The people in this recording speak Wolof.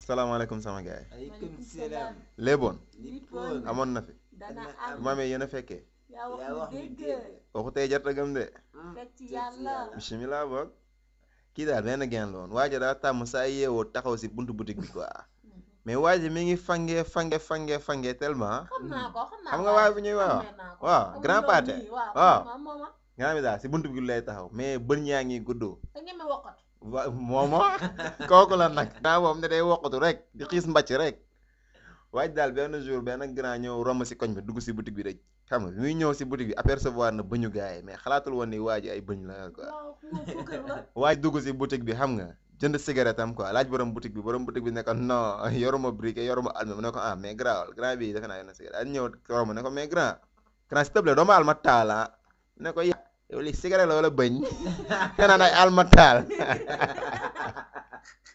salaamaaleykum sama gars aleykum salaam. yi léeboon lippoon. amoon na fi dana Dana am bu ma amee yéen a fekkee yaa wax yaa wax lu ni dégg dégg. waxu tey jarta gëm de fekk ci yàlla bisimilah boog kii daal benn geen la woon waaja daa tàmm saa yeewoo taxaw si buntu boutique bi quoi mais waaji mi ngi fange fange fange fange tellement xam naa ko xam naa xam nga waay bu ñuy wax waaw grand pâté waaw waaw mooma nga mi daal si buntu bi lay taxaw mais bën yaa ngi guddoo da ngeen mi wokkatu wa moomo kooku la nag naa moom ne day wokkatu rek di xiis mbàcc rek waaj daal benn jour benn grand ñëw romb si koñ bi dugg si boutique bi rek xam nga muy ñëw si boutique bi apercevoir na bëñu gars yi mais xalaatul woon ni waa ji ay bëñ la quoi waaw moom suukar la waaj dugg si boutique bi xam nga jënd cigarette am quoi laaj borom boutique bi borom boutique bi ne ko non yoruma briquet yoruma alma mu ne ko ah mais grand grand bi defe naa yor na cigarette daal ñëw romb ne ko mais grand grand s'il te plaît doo ma alma taal ah ne ko ya yow li cigarette la wala bëñ te naan ay alma taal